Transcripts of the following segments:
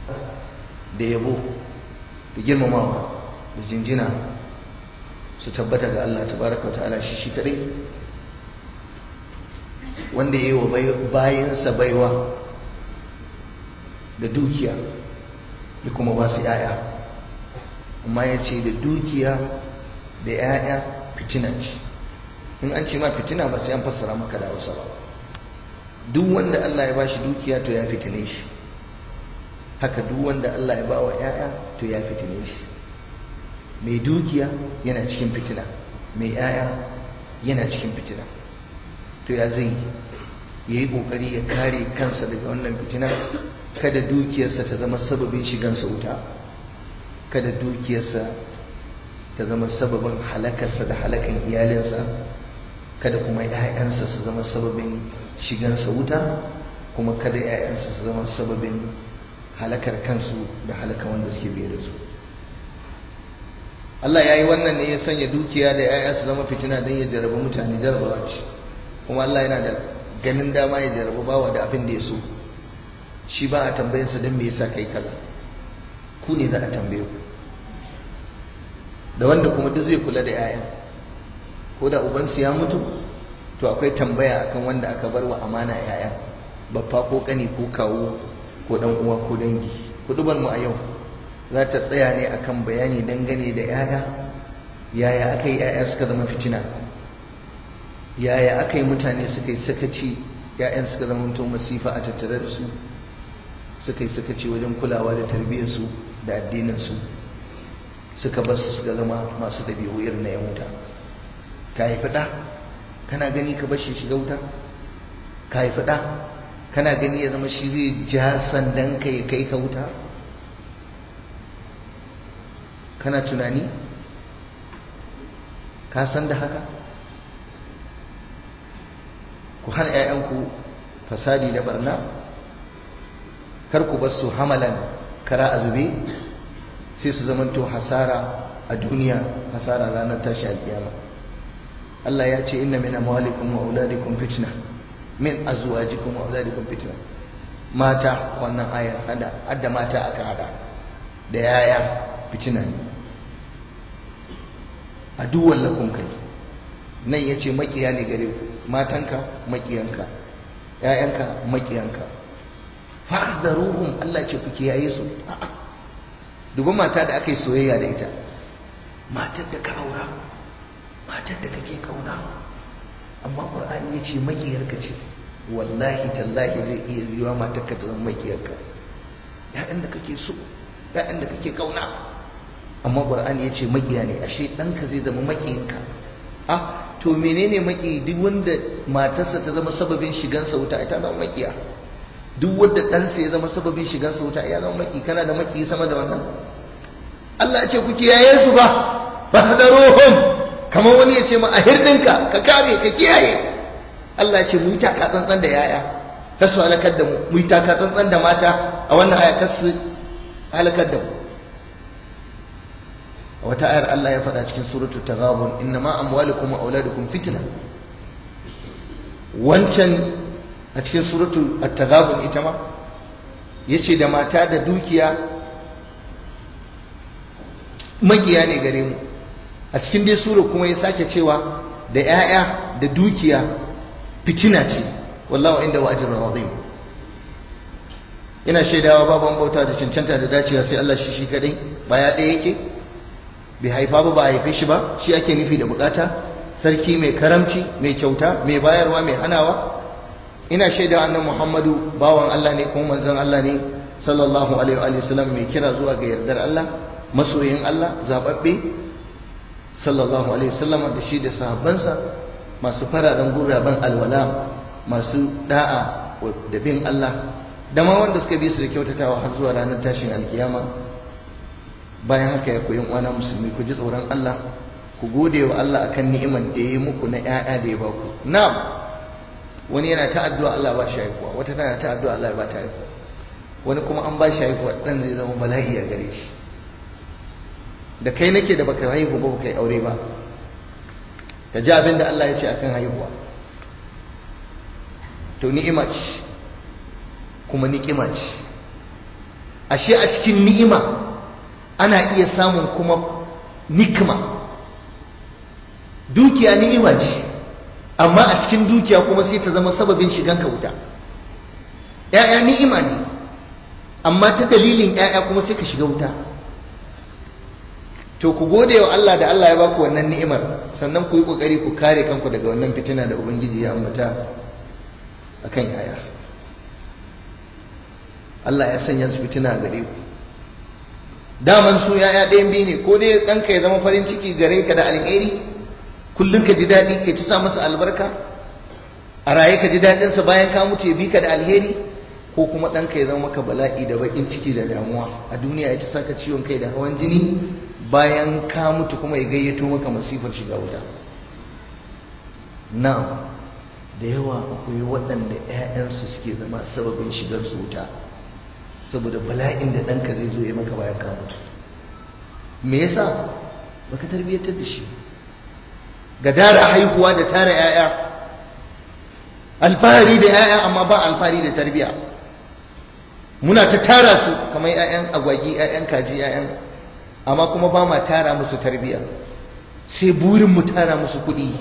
da yabo da girmamawa da jinjina su tabbata ga Allah tabaraka wa ta'ala shi shi kadai wanda ya yi wa bayansa baiwa da dukiya ya kuma ba su ‘ya'ya amma ya ce da dukiya da ‘ya'ya fitina ce in an ce ma fitina ba sai an fassara maka da hausa ba duk wanda Allah ya ba shi dukiya to ya fitine shi haka duk wanda Allah ya ba wa ‘ya'ya to ya fitine shi mai dukiya yana cikin fitina mai ‘ya'ya yana cikin fitina to ya zai ya yi ƙoƙari ya kare kansa daga wannan fitina kada dukiyarsa ta zama sababin shigansa wuta kada dukiyarsa ta zama sababin halakarsa da halakan iyalinsa kada kuma ‘ya'yansa su zama sababin shigansa wuta kuma kada ‘ya'yansa su zama sababin halakar kansu da halaka wanda suke biye da su Allah ya yi wannan ne ya sanya dukiya da ‘ya'ya su zama fitina don ya jarabi mutane jarabawa ce kuma Allah yana da ganin dama ya jarabi bawa da abin da ya so shi ba a tambayinsa don me yasa kai kaza ku ne za a tambaye ku da wanda kuma duk zai kula da 'ya'yan ko da ubansu ya mutu to akwai tambaya akan wanda aka bar wa amana 'ya'yan babba ko kani ko kawo ko dan uwa ko dangi kudubar mu a yau za ta tsaya ne akan bayani dangane da 'ya'ya yaya aka yi 'ya'ya suka zama fitina yaya aka yi mutane suka yi sakaci 'ya'yan suka zama mutum masifa a tattare da su suka yi sakaci wajen kulawa da tarbiyyarsu da addininsu suka basu suka zama masu dabi'u irin na 'yan wuta ka haifi ɗa kana gani ka bashi shiga wuta ka haifi ɗa kana gani ya zama shi zai ja sandan ka ya kai ka wuta kana tunani ka san da haka ku hana 'ya'yanku fasadi da barna kar ku bar su hamalan kara a zube sai su zamanto hasara a duniya hasara ranar tashi alkiyama Allah ya ce inna min amwalikum wa auladikum fitna min azwajikum wa auladikum fitna mata wannan ayar hada hadda mata aka hada da yaya fitina ne aduwwan lakum kai nan yace makiya ne gare ku matanka makiyanka yayanka makiyanka fahdaruhum Allah ce ku kiyaye su duba mata da aka yi soyayya da ita matar da ka aura matar da kake kauna amma qur'ani yace makiyarka ce wallahi tallahi zai iya yiwa matar ka ta zama makiyarka ya'yan da kake so ya'yan da kake kauna amma qur'ani yace makiya ne ashe ɗanka zai zama makiyinka ah to menene maki duk wanda matarsa ta zama sababin shigansa wuta ita zama makiya duk wanda ɗansa ya zama sababin shigansa wuta ya zama maki kana da maki sama da wannan Allah ya ce ku kiyaye su ba fahdaruhum kamar wani ya ce ma a hirdinka ka kare ka kiyaye Allah ya ce mu yi taka tsantsan da yaya kar su halakar da mu mu yi taka tsantsan da mata a wannan aya kar su halakar da mu a wata ayar Allah ya faɗa cikin suratul taghabun innama amwalukum wa auladukum fitna wancan a cikin suratul at-taghabun ita ma yace da mata da dukiya magiya ne gare mu a cikin dai sura kuma ya sake cewa da 'ya'ya da dukiya fitina ce wallahu inda wa ajrun azim ina shaidawa baban bauta da cancanta da dacewa sai Allah shi shi kadai ba ya ɗaya yake bai haifa ba ba haife shi ba shi ake nufi da bukata sarki mai karamci mai kyauta mai bayarwa mai hanawa ina shaida annan muhammadu bawan Allah ne kuma manzon Allah ne sallallahu alaihi wa sallam mai kira zuwa ga yardar Allah masoyin Allah zababbe sallallahu alaihi wasallam da shi da sahabbansa masu fararen guraben alwala masu da'a da bin Allah da ma wanda suka bi su da kyautatawa har zuwa ranar tashin alkiyama bayan haka ya koyi uwana musulmi ku ji tsoron Allah ku gode wa Allah akan ni'imar da ya yi muku na ƴaƴa da ya ba ku na'am wani yana ta addu'a Allah ba shi haihuwa wata tana ta addu'a Allah ba ta haihuwa wani kuma an ba shi haihuwa dan zai zama bala'i a gare shi da kai nake da baka haihu ba baka yi aure ba ka ji abin da Allah ya ce akan haihuwa to ni'ima ce kuma ni'ima ce ashe a cikin ni'ima ana iya samun kuma nikma dukiya ni'ima ce amma a cikin dukiya kuma sai ta zama sababin shigan ka wuta ‘ya'ya ni'ima ne amma ta dalilin ‘ya'ya kuma sai ka shiga wuta to ku gode wa Allah da Allah ya ba ku wannan ni'imar sannan ku yi ƙoƙari ku kare kanku daga wannan fitina da Ubangiji ya ambata a kan ‘ya'ya Allah ya sanya su fitina gare ku daman su ‘ya'ya ɗayan biyu ne ko dai ɗanka ya zama farin ciki gare ka da alheri kullum ka ji daɗi ka ci sa masa albarka a raye ka ji daɗinsa bayan ka mutu ya bi ka da alheri ko kuma ɗanka ya zama maka bala'i da baƙin ciki da damuwa a duniya ya ci saka ciwon kai da hawan jini bayan ka mutu kuma ya gayyato maka masifar shiga wuta na da yawa akwai waɗanda 'ya'yansu suke zama sababin shigar su wuta saboda bala'in da ɗanka zai zo ya maka bayan ka mutu me yasa baka tarbiyyatar da shi ga dara haihuwa da tara 'ya'ya alfahari da 'ya'ya amma ba alfahari da tarbiyya muna ta tara su kamar 'ya'yan agwagi 'ya'yan kaji 'ya'yan amma kuma ba ma tara musu tarbiyya sai burin mu tara musu kuɗi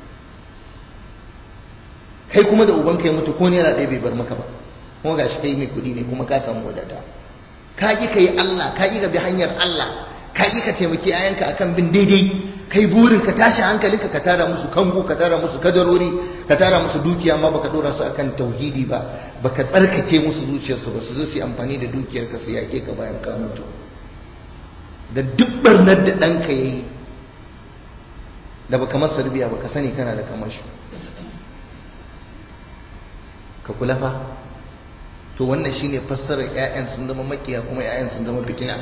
kai kuma da ubanka ya mutu ko naira ɗaya bai bar maka ba kuma gashi kai mai kuɗi ne kuma ka samu wadata ka ƙi ka yi Allah ka ƙi ka bi hanyar Allah ka ƙi ka taimaki 'ya'yanka akan bin daidai kai burin ka tashi hankalinka ka tara musu kango ka tara musu kadarori ka tara musu dukiya ma baka dora su akan tauhidi ba baka tsarkake musu zuciyarsu ba su zo su amfani da dukiyar ka su yake ka bayan ka mutu da duk barnar da ɗanka ya yi da baka masa rubiya baka sani kana da kamar shi ka kula fa to wannan shine fassarar 'ya'yan sun zama makiya kuma 'ya'yan sun zama fitina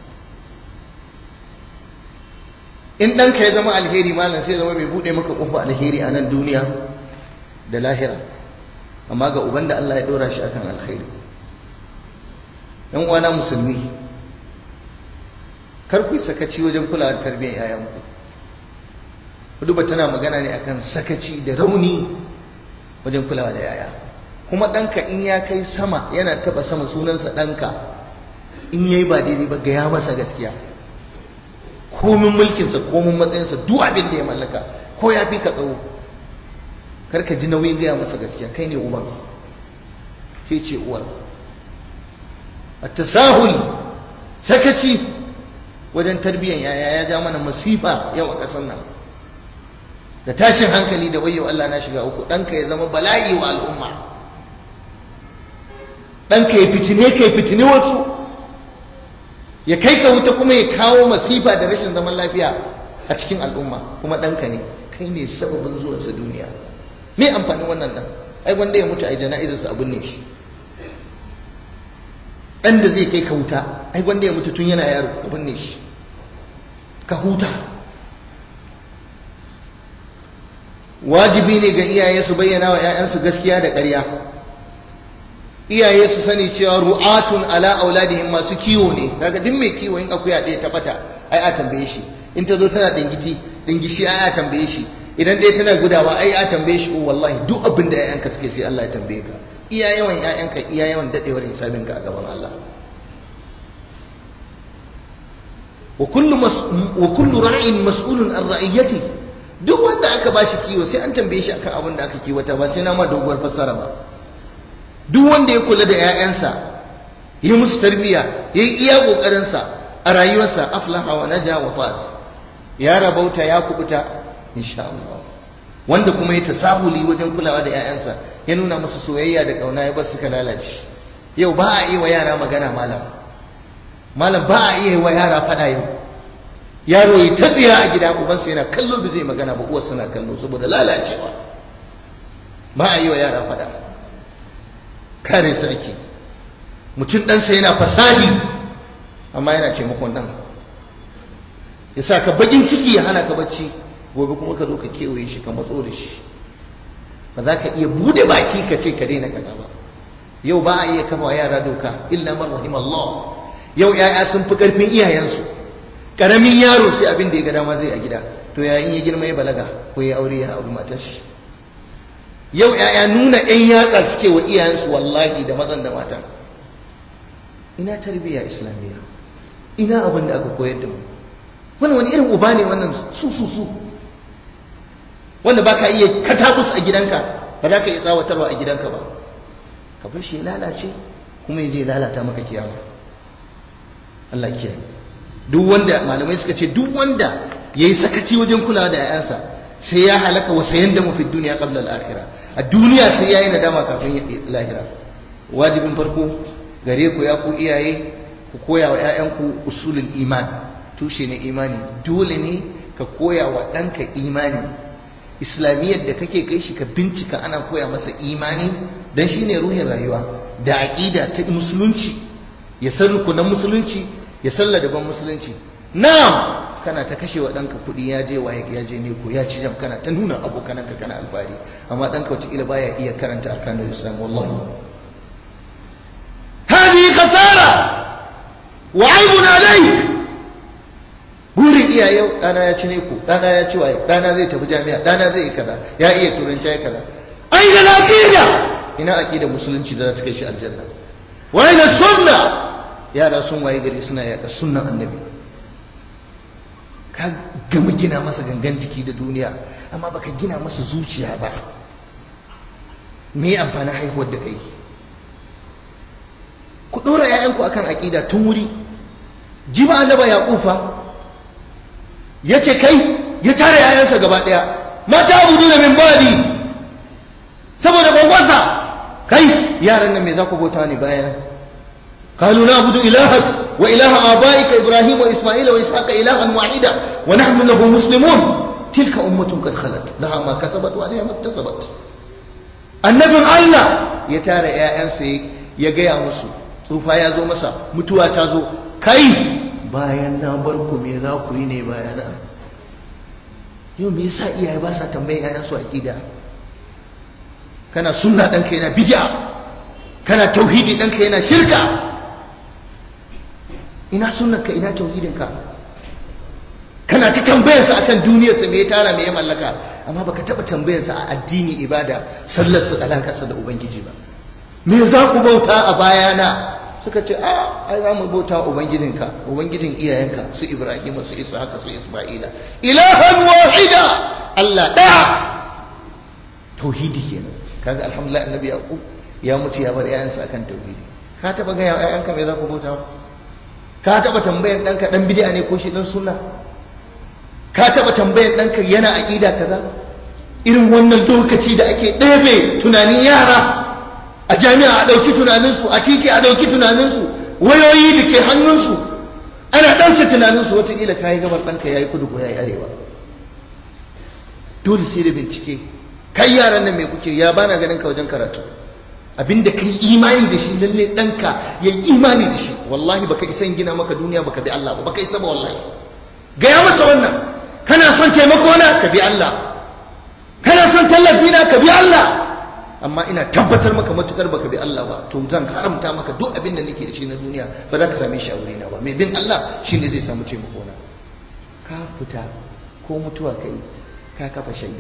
in ɗanka ya zama alheri malam sai zama mai buɗe maka ƙofa alheri a nan duniya da lahira amma ga uban da Allah ya ɗora shi akan alheri ɗan uwana musulmi kar ku yi sakaci wajen kulawa da tarbiyyar yayanku duba tana magana ne akan sakaci da rauni wajen kulawa da yaya kuma ɗanka in ya kai sama yana taɓa sama sunansa ɗanka in yayi ba daidai ba gaya masa gaskiya komin mulkinsa komin matsayinsa duk abin da ya mallaka ko ya fi ka tsawo karka ji nauyin gaya masa gaskiya kai ne uban ke ce uwar a tasahul sakaci wajen tarbiyyar yaya ya ja mana masifa yau a ƙasar nan da tashin hankali da wayo Allah na shiga uku ɗanka ya zama bala'i wa al'umma ɗanka ya fitine ka ya fitine wasu ya kai ka wuta kuma ya kawo masifa da rashin zaman lafiya a cikin al'umma kuma ɗanka ne kai ne sababin zuwansa duniya me amfanin wannan ɗan ai wanda ya mutu a jana'izarsa abin ne shi ɗan da zai kai ka wuta ai wanda ya mutu tun yana yaro abin ne shi ka huta wajibi ne ga iyaye su bayyana wa 'ya'yansu gaskiya da ƙarya iyaye su sani cewa ru'atun ala auladihim masu kiwo ne kaga duk mai kiwo in akuya ɗaya ta bata ai a tambaye shi in ta zo tana dingiti dingishi ai a tambaye shi idan ɗaya tana gudawa ai a tambaye shi wallahi duk abin da ƴaƴanka suke sai Allah ya tambaye ka iya yawan ƴaƴanka iya yawan dadewar hisabin ka a gaban Allah wa kullu wa kullu ra'in mas'ulun an ra'iyati duk wanda aka bashi kiwo sai an tambaye shi akan abin da aka kiwata ba sai na ma doguwar fassara ba duk wanda ya kula da 'ya'yansa yi musu tarbiyya ya yi iya ƙoƙarinsa a rayuwarsa aflaha wa naja wa faz ya rabauta ya kubuta insha Allah wanda kuma ya tasahuli wajen kulawa da 'ya'yansa ya nuna musu soyayya da ƙauna ya bar suka lalace yau ba a yi wa yara magana malam malam ba a iya wa yara faɗa yau yaro ya ta tsira a gida ubansa yana kallo da zai magana ba uwarsa na kallo saboda lalacewa ba a yi wa yara faɗa kare su ake mutum ɗansa yana fasadi amma yana taimakon ɗan ya sa ka bakin ciki ya hana ka bacci gobe kuma ka zo ka kewaye shi ka matso da shi ba za ka iya bude baki ka ce ka daina kaza ba yau ba a iya kafa yara doka illa man rahimallah yau yaya sun fi karfin iyayensu karamin yaro sai abin da ya ga dama zai a gida to ya in ya girma ya balaga ko ya aure ya auri matar shi yau ‘ya'ya nuna ‘yan yatsa suke wa iyayensu wallahi da mazan da matan ina tarbiyya islamiyya ina abin da aka koyar da mu wani wani irin uba ne wannan su su su wanda ba ka iya katabus a gidanka ba za ka iya tsawatarwa a gidanka ba ka bar shi ya lalace kuma ya je lalata maka kiyama Allah kiyaye duk wanda malamai suka ce duk wanda yayi sakaci wajen kulawa da 'ya'yansa sai ya halaka wa sayan da mafi duniya qabla al-akhirah a duniya sai yayi nadama kafin lahira wajibin farko gare ku ya ku iyaye ku koya wa 'ya'yanku usulul iman tushe ne imani dole ne ka koya wa ɗanka imani islamiyyar da kake kai shi ka bincika ana koya masa imani dan shine ruhin rayuwa da aqida ta musulunci ya san rukunan musulunci ya san ladaban musulunci na'am kana ta kashe wa ɗanka kuɗi ya je waye ya je ne ko ya ci jam kana ta nuna abokananka kana alfahari amma ɗanka wataƙila baya iya karanta arkanul islam wallahi hadi khasara wa aibun alayk burin iyaye ɗana ya ci ne ko ɗana ya ci waye ɗana zai tafi jami'a ɗana zai yi kaza ya iya turanci ya kaza ai da aqida ina aqida musulunci da za ta kai shi aljanna wa ina sunna yara sun waye gari suna yaƙa sunnan annabi ka gama gina masa gangan jiki da duniya amma baka gina masa zuciya ba me amfanin haihuwar da kai ku ɗora 'ya'yanku akan aƙida tun wuri ji ba annaba ya ƙufa ya ce kai ya tare 'ya'yansa gaba ɗaya mata abu da min badi saboda gwagwasa kai yaran nan me za ku bauta ne bayan قالوا نعبد إلهك وإله آبائك إبراهيم وإسماعيل وإسحاق إلها واحدا ونحن له مسلمون تلك أمة قد خلت لها ما كسبت وعليها ما اكتسبت النبي الله يتارى يا أنسي يجي مسو tsufa ya zo masa mutuwa ta zo kai bayan na bar ku me za ku yi ne bayana yau me yasa iyaye ba sa tambayin ƴaƴansu aqida kana sunna ɗanka yana bid'a kana tauhidi ɗanka yana shirka ina sunnanka ina tauhidinka kana ta tambayarsa akan duniyarsa me ya tara me ya mallaka amma baka taba tambayarsa a addini ibada sallarsa alakarsa da ubangiji ba me za ku bauta a bayana suka ce a ai za mu bauta ubangijinka ubangijin iyayenka su ibrahim su ishaq su isma'ila ilahan wahida Allah daya tauhidi kenan kaga alhamdulillah annabi yaqub ya mutu ya bar yayansa akan tauhidi ka taba ga yayanka me za ku bauta ka taba tambayan danka dan bid'a ne ko shi dan sunna ka taba tambayan danka yana aqida kaza irin wannan lokaci da ake ɗebe tunanin yara a jami'a a ɗauki tunaninsu a titi a ɗauki tunaninsu wayoyi da ke hannunsu ana ɗauke tunaninsu wataƙila ka yi gabar ɗanka ya yi kudu ko ya yi arewa dole sai da bincike kai yaran nan mai kuke ya bana ganin ka wajen karatu abinda kai imani da shi lalle ɗanka ya yi imani da shi wallahi baka isa gina maka duniya baka bi Allah ba baka isa ba wallahi gaya masa wannan kana son taimako na ka bi Allah kana son tallafi na ka bi Allah amma ina tabbatar maka matukar baka bi Allah ba to zan haramta maka duk abin da nake da shi na duniya ba za ka same shi a wurina ba mai bin Allah shine zai samu taimako na ka fita ko mutuwa kai ka kafa shaida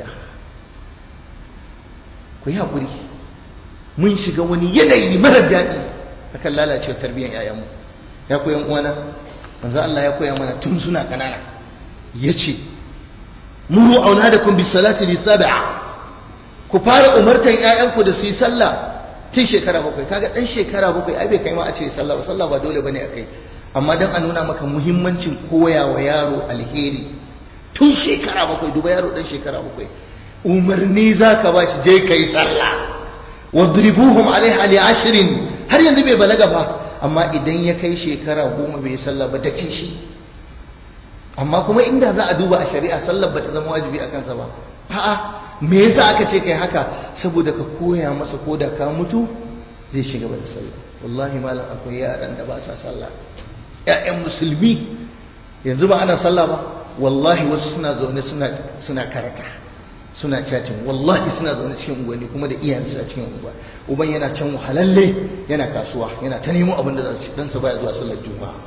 ku yi haƙuri mun shiga wani yanayi marar daɗi akan lalacewar tarbiyyar 'ya'yanmu ya koyan uwana manzo Allah ya koya mana tun suna ƙanana yace muru auladakum bis salati li sab'a ku fara umartan ƴaƴanku da su yi sallah tun shekara bakwai kaga dan shekara bakwai ai bai kai ma a ce sallah ba sallah ba dole bane akai amma dan a nuna maka muhimmancin koya wa yaro alheri tun shekara bakwai duba yaro dan shekara bakwai umarni zaka ba shi je kai sallah wadribuhum alaiha li ashrin har yanzu bai balaga ba amma idan ya kai shekara goma bai sallah ba take shi amma kuma inda za a duba a shari'a sallar ba ta zama wajibi a kansa ba a'a me yasa aka ce kai haka saboda ka koya masa ko da ka mutu zai shiga da sallah wallahi malam akwai yaran da ba sa sallah ƴaƴan musulmi yanzu ba ana sallah ba wallahi wasu suna zaune suna suna karata suna cacin wallahi suna zaune cikin unguwanni kuma da iyayensu a cikin unguwa uban yana can wahalalle yana kasuwa yana ta nemo abin da za su dan sa baya zuwa sallar juma'a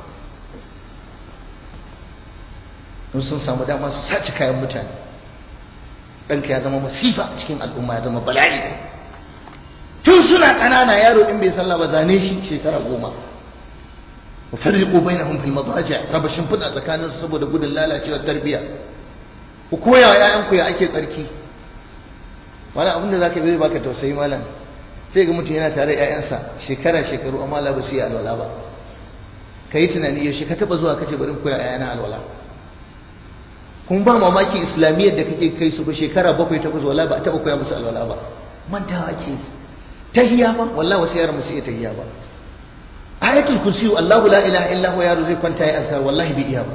in sun samu dama su sace kayan mutane ɗanka ya zama masifa a cikin al'umma ya zama bala'i tun suna ƙanana yaro in bai sallah ba zane shi shekara goma wa farriqu bainahum fil madaji' raba shimfiɗa tsakaninsu saboda gudun lalacewar tarbiyya ku koya wa ƴaƴanku ya ake tsarki wani abin da zaka zai baka tausayi malam sai ga mutum yana tare da ƴaƴansa shekara shekaru amma la ba su yi alwala ba kai tunani yaushe ka taba zuwa kace bari koya ƴaƴana alwala kuma ba mamaki islamiyyar da kake kai su ba shekara bakwai takwas wala ba a taba koya musu alwala ba mantawa ake tahiyya ba wallahi wasu yaran musu iya tahiyya ba ayatul kursi Allahu la ilaha illa huwa yaro zai kwanta ya azkar wallahi bai iya ba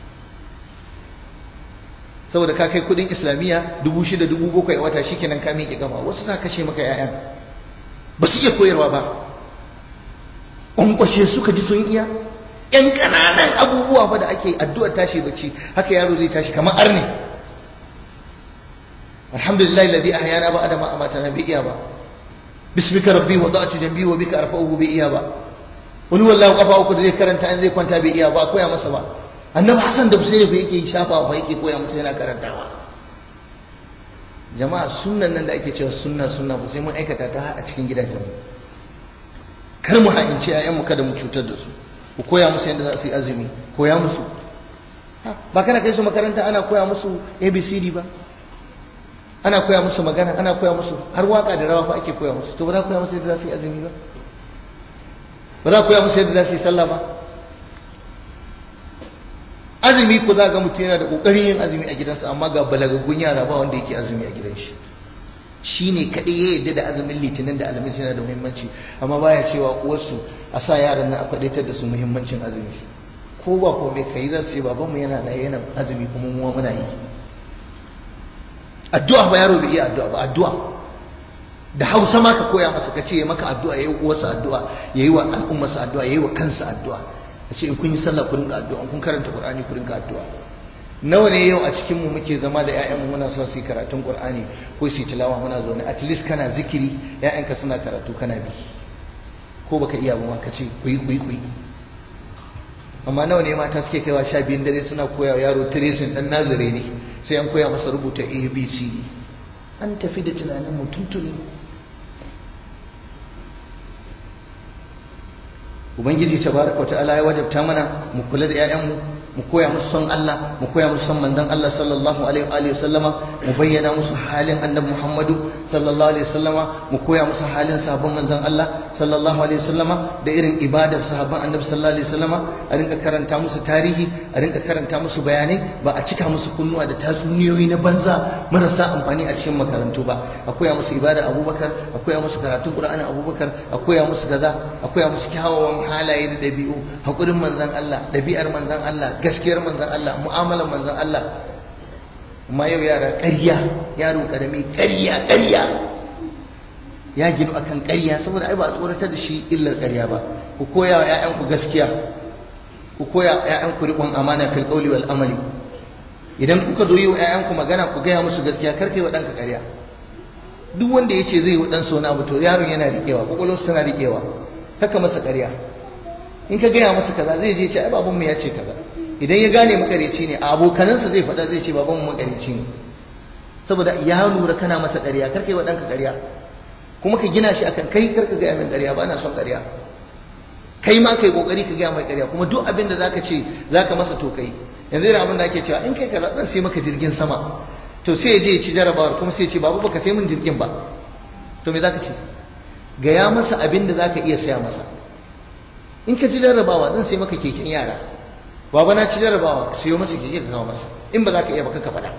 saboda ka kai kudin islamiyya dubu shida dubu bakwai a wata shikenan ka miƙe gama wasu za kashe maka ƴaƴan ba su iya koyarwa ba ƙwanƙwashe suka ji sun iya ƴan ƙananan abubuwa fa da ake addu'ar tashi bacci haka yaro zai tashi kamar arne alhamdulillah alladhi ahyana ba adama amatana bi iya ba bismika rabbi wada'tu jambi wa bika arfa'uhu bi iya ba wani wallahi kafa uku da zai karanta in zai kwanta bai iya ba koya masa ba annabi hasan da husaini fa yake shafa fa yake koya masa yana karantawa jama'a sunnan nan da ake cewa sunna sunna ba sai mun aikata ta a cikin gidajenmu kar mu ha'inci ƴaƴanmu kada mu cutar da su ku koya musu yadda za su yi azumi koya musu ba kana kai su makaranta ana koya musu abcd ba ana koya musu magana ana koya musu har waka da rawa fa ake koya musu to ba za ku koya musu yadda za su yi azumi ba ba za ku koya musu yadda za su yi sallah ba azumi ko za ga mutum yana da kokarin yin azumi a gidansa amma ga balagaggun yara ba wanda yake azumi a gidan shi shi ne kaɗai ya yadda da azumin litinin da azumin yana da muhimmanci amma baya cewa uwarsu a sa yaran nan a faɗaitar da su muhimmancin azumi ko ba ko mai kai za su ce babanmu yana da yana azumi kuma mu muna yi addu'a ba yaro bai iya addu'a ba addu'a da hausa ma ka koya masa ka ce ya maka addu'a ya yi uwarsa addu'a ya yi wa al'ummarsa addu'a ya yi wa kansa addu'a ka ce in kun yi sallah ku rinka addu'a in kun karanta qur'ani ku rinka addu'a nawa ne yau a cikin mu muke zama da ƴaƴanmu muna son su yi karatun qur'ani ko su yi tilawa muna zaune at least kana zikiri ƴaƴanka suna karatu kana bi ko baka iya ba ma ka ce ku yi ku yi ku yi amma nawa ne mata suke kaiwa sha biyun dare suna koya yaro tracing dan nazare ne sai an koya masa rubuta abc an tafi da tunanin mu tuntuni ubangiji tabaraka ta'ala ya wajabta mana mu kula da ƴaƴanmu mu koya musu son Allah mu koya musu son manzon Allah sallallahu alaihi wa alihi sallama mu bayyana musu halin annabi Muhammadu sallallahu alaihi sallama mu koya musu halin sahabban manzon Allah sallallahu alaihi sallama da irin ibadar sahabban annabi sallallahu alaihi sallama a rinka karanta musu tarihi a rinka karanta musu bayanai ba a cika musu kunnuwa da tatsuniyoyi na banza marasa amfani a cikin makarantu ba a koya musu ibada Abubakar a koya musu karatun Qur'ani Abubakar a koya musu gaza a koya musu kyawawan halaye da dabi'u hakurin manzon Allah dabi'ar manzon Allah gaskiyar manzan Allah mu'amalar manzan Allah amma yau yara ƙarya yaro ƙarami ƙarya ƙarya ya ginu akan ƙarya saboda ai ba a tsoratar da shi illar ƙarya ba ku koya wa ƴaƴanku gaskiya ku koya wa ƴaƴanku riƙon amana fil qawli wal amali idan kuka zo yi wa ƴaƴanku magana ku gaya musu gaskiya kar kai wa ɗanka ƙarya duk wanda ya ce zai yi wa ɗansa wani abu to yaron yana riƙewa ƙwaƙwalwarsa tana riƙewa haka masa ƙarya in ka gaya masa kaza zai je ce ai babanmu ya ce kaza idan ya gane makareci ne abokanansa zai faɗa zai ce babanmu makareci ne saboda ya lura kana masa ƙarya kar kai wa ɗanka ƙarya kuma ka gina shi akan kai kar ka gaya min ƙarya ba na son ƙarya kai ma kai kokari ka gaya mai ƙarya kuma duk abin da zaka ce zaka masa to kai yanzu yana abin da ake cewa in kai kaza zan sai maka jirgin sama to sai ya je ya ci jarabawar kuma sai ya ce babu baka sai min jirgin ba to me zaka ce gaya masa abin da zaka iya saya masa in ka ci jarabawa zan sai maka keken yara baba na ci jarabawa ka siyo masa keke ka kawo masa in ba za ka iya ba ka faɗa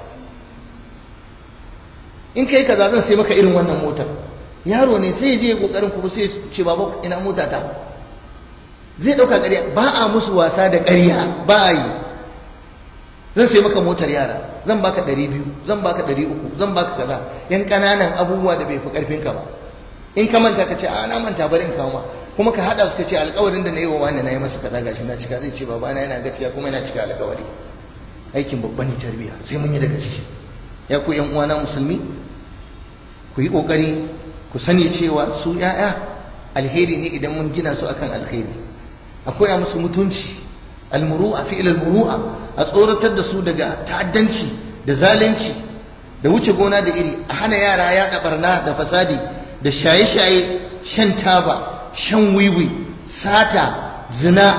in kai kaza zan sai maka irin wannan motar yaro ne sai ya je kokarin kuma sai ce baba ina mota ta zai dauka ƙarya ba a musu wasa da ƙarya ba a yi zan sai maka motar yara zan baka ɗari biyu zan baka ɗari uku zan baka kaza yan ƙananan abubuwa da bai fi ƙarfinka ba in ka manta ka ce a na manta bari in kawo ma kuma ka hada su ka ce alƙawarin da na yi wa wani na yi masa kaza gashi na cika zai ce baba na yana gaskiya kuma yana cika alƙawari aikin babban ne tarbiyya sai mun yi daga ciki ya ku yan uwana musulmi ku yi kokari ku sani cewa su yaya alheri ne idan mun gina su akan alheri a koya musu mutunci almuru'a fi almuru'a a tsoratar da su daga ta'addanci da zalunci da wuce gona da iri a hana yara ya barna da fasadi da shaye-shaye shan taba shan wiwi sata zina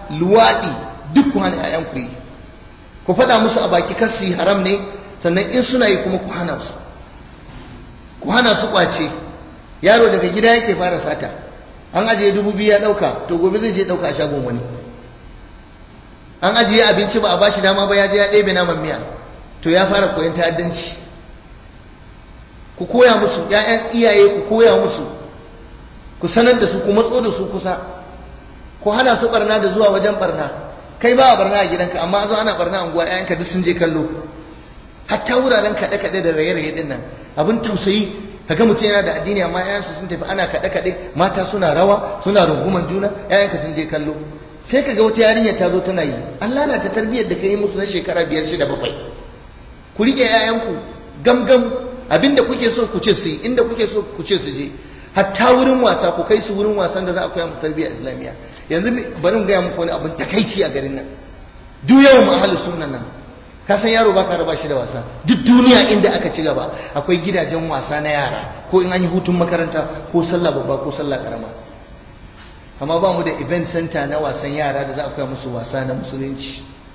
luwaɗi duk ku hana ƴaƴan ku yi ku faɗa musu a baki kar su yi haram ne sannan in suna yi kuma ku hana su ku hana su kwace yaro daga gida yake fara sata an ajiye dubu biyu ya ɗauka to gobe zai je ɗauka a shagon wani an ajiye abinci ba a bashi dama ba ya je ya ɗebe naman miya to ya fara koyon ta'addanci ku koya musu ƴaƴan iyaye ku koya musu ku sanar da su ku matso da su kusa ku hana su barna da zuwa wajen barna kai ba a barna a gidanka amma zo ana barna a unguwa ƴaƴanka duk sun je kallo hatta wuraren kaɗe-kaɗe da raye-raye ɗin nan abin tausayi kaga mutum yana da addini amma ƴaƴansa sun tafi ana kaɗe-kaɗe mata suna rawa suna runguman juna ƴaƴanka sun je kallo sai kaga wata yarinya ta zo tana yi Allah na ta tarbiyyar da kai musu na shekara biyar shida bakwai ku riƙe ƴaƴanku gamgam abinda kuke so ku ce su yi inda kuke so ku ce su je hatta wurin wasa ku kai su wurin wasan da za a koya musu tarbiyyar islamiyya yanzu bari mu gaya muku wani abin takaici a garin nan duk yawan mu ahlus sunnan nan ka san yaro baka raba shi da wasa duk duniya inda aka ci gaba akwai gidajen wasa na yara ko in an yi hutun makaranta ko sallah babba ko sallah karama amma ba mu da event center na wasan yara da za a koya musu wasa na musulunci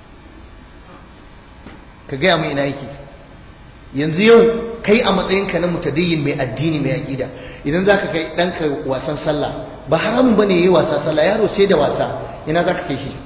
ka gaya mai ina yake yanzu yau kai a matsayinka na mutadayyin mai addini mai aƙida idan za ka kai ɗanka wasan sallah ba haramun ba ne yi wasa sallah yaro sai da wasa ina za ka kai shi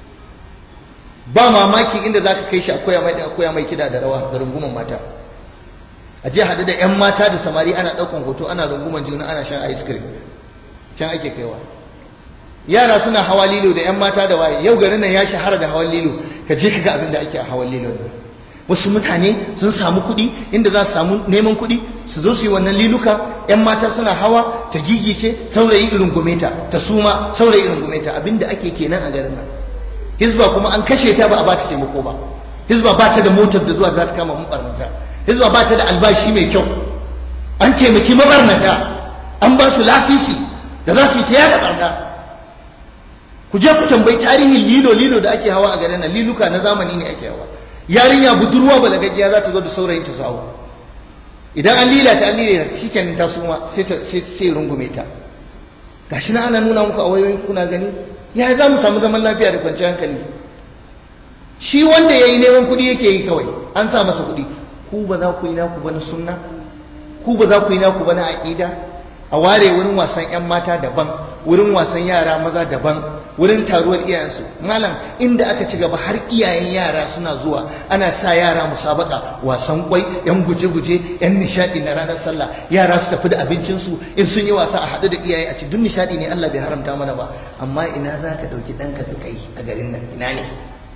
ba mamaki inda za ka kai shi akwai mai akwai mai kida da rawa da runguman mata a je haɗu da 'yan mata da samari ana ɗaukan hoto ana runguman juna ana shan ice cream can ake kaiwa yara suna hawa lilo da 'yan mata da waye yau garin nan ya shahara da hawan lilo ka je ka ga abin da ake a hawan lilo ne wasu mutane sun samu kuɗi inda za su samu neman kuɗi su zo su yi wannan liluka 'yan mata suna hawa ta gigice saurayi irin gumeta ta suma saurayi irin gumeta abinda ake kenan a garin nan hizba kuma an kashe ta ba a bata taimako ba hizba ba ta da motar da zuwa za ta kama mabarnata hizba ba ta da albashi mai kyau an taimaki mabarnata an ba su lasisi da za su yi ta yada barna ku je ku tambayi tarihin lilo lilo da ake hawa a garin nan liluka na zamani ne ake hawa yarinya budurwa balagaggiya za ta zo da saurayin ta sawo idan an lila ta an lila ta shikenan ta suma sai ta sai rungume ta gashi na ana nuna muku a wayoyin kuna gani ya za mu samu zaman lafiya da kwanciyar hankali shi wanda ya yi neman kuɗi yake yi kawai an sa masa kuɗi ku ba za ku yi naku ba na sunna ku ba za ku yi naku ba na aƙida a ware wurin wasan 'yan mata daban wurin wasan yara maza daban wurin taruwar iyayensu malam inda aka ci gaba har iyayen yara suna zuwa ana sa yara musabaka wasan kwai yan guje-guje yan nishadi na ranar sallah yara su tafi da abincinsu in sun yi wasa a haɗu da iyaye a ci duk nishadi ne Allah bai haramta mana ba amma ina za ka ɗauki ɗanka ka kai a garin nan ina ne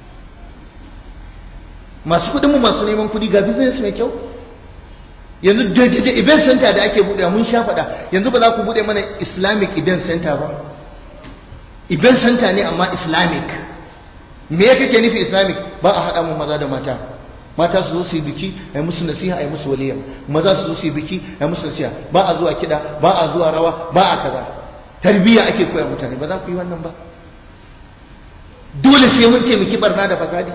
masu kuɗinmu masu neman kuɗi ga business mai kyau yanzu da event center da ake buɗe mun sha faɗa yanzu ba za ku buɗe mana islamic event center ba event center ne amma islamic me ya kake nufi islamic ba a haɗa mu maza da mata mata su zo su yi biki a yi musu nasiha a yi musu waliyya maza su zo su yi biki a yi musu nasiha ba a zuwa kiɗa ba a zuwa rawa ba a kaza tarbiyya ake koya mutane ba za ku yi wannan ba dole sai mun taimaki barna da fasadi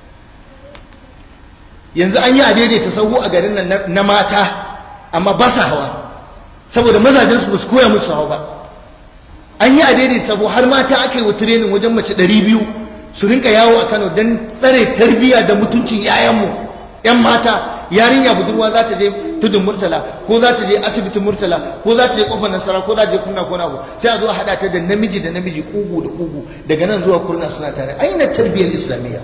yanzu an yi a daidaita sahu a garin nan na mata amma ba sa hawa saboda mazajensu ba su koya musu hawa ba an yi a daidai sabo har mata aka yi wa tirenin wajen mace ɗari biyu su rinka yawo a kano don tsare tarbiyya da mutuncin 'ya'yanmu 'yan mata yarinya budurwa za ta je tudun murtala ko za ta je asibitin murtala ko za ta je kofar nasara ko za ta je kurna ko abu sai a zo a haɗa ta da namiji da namiji kugu da kugu daga nan zuwa kurna suna tare aina tarbiyyar islamiyya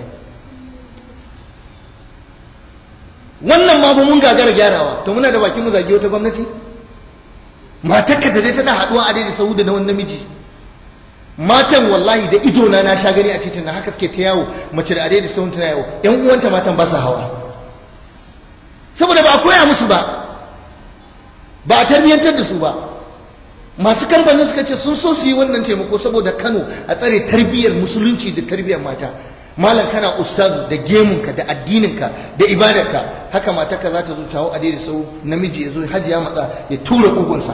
wannan ma ba mun gagara gyarawa to muna da bakin mu zage wata gwamnati matarka ta je tana haduwa a daidai sahu da na wani namiji matan wallahi da ido na na sha gani a titin na haka suke ta yawo mace da daidai sahu tana yawo yan uwanta matan ba su hawa saboda ba a koya musu ba ba a tarbiyyantar da su ba masu kamfanin suka ce sun so su yi wannan taimako saboda Kano a tsare tarbiyyar musulunci da tarbiyyar mata malam kana ustazu da gemunka da addininka da ibadarka haka matarka za ta zo tawo a daidai sau namiji ya zo hajji ya matsa ya tura kugunsa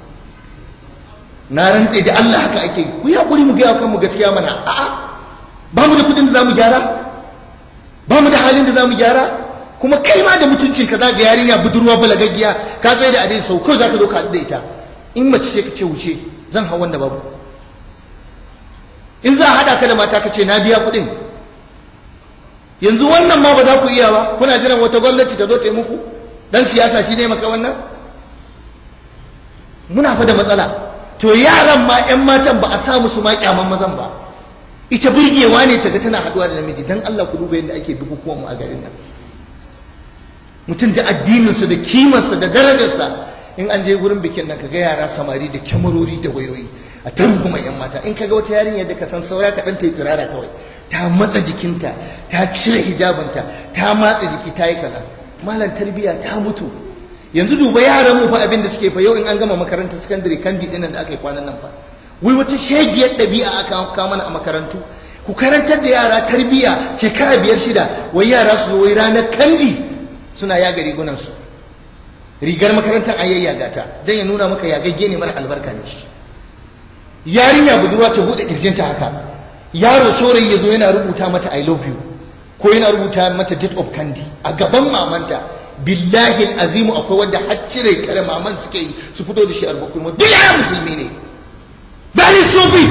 na rantse da Allah haka ake ku ya kuri mu gaya kan mu gaskiya mana a'a ba mu da kudin da zamu gyara ba mu da halin da zamu gyara kuma kai ma da mutuncin ka zaga yarinya budurwa balagaggiya ka tsaye da adai sau kawai zaka zo ka da ita in mace ce ka ce wuce zan hau wanda babu in za a haɗa ka da mata ka ce na biya kuɗin yanzu wannan ma ba za ku iya ba kuna jiran wata gwamnati ta zo ta yi muku dan siyasa shi ne maka wannan muna fa da matsala to yaran ma 'yan matan ba a sa musu ma kyaman mazan ba ita burgewa ne ta ga tana haɗuwa da namiji dan Allah ku duba yadda ake bukukuwan mu a garin nan mutum da addininsa da kimarsa da darajarsa in an je gurin bikin nan kaga yara samari da kyamarori da wayoyi a kuma yan mata in kaga wata yarinya da ka san saura ka dan ta yi tsirara kawai ta matsa jikinta ta cire hijabinta ta matsa jiki ta yi kaza malam tarbiya ta mutu yanzu duba yaran mu fa abin da suke fa yau in an gama makarantar sakandare kandi dinnan da aka yi kwanan nan fa wai wata shegiyar ɗabi'a aka kawo mana a makarantu ku karantar da yara tarbiya shekara biyar shida wai yara su zo wai ranar kandi suna yaga rigunansu rigar makarantar an yayyaga ta don ya nuna maka yagagge ne mara albarka ne shi yarinya budurwa ta buɗe ƙirjinta haka yaro saurayi ya zo yana rubuta mata i love you ko yana rubuta mata date of candy a gaban mamanta billahi azimu akwai wanda har cire kare maman suke yi su fito da shi albakwai mu duk yayan musulmi ne very stupid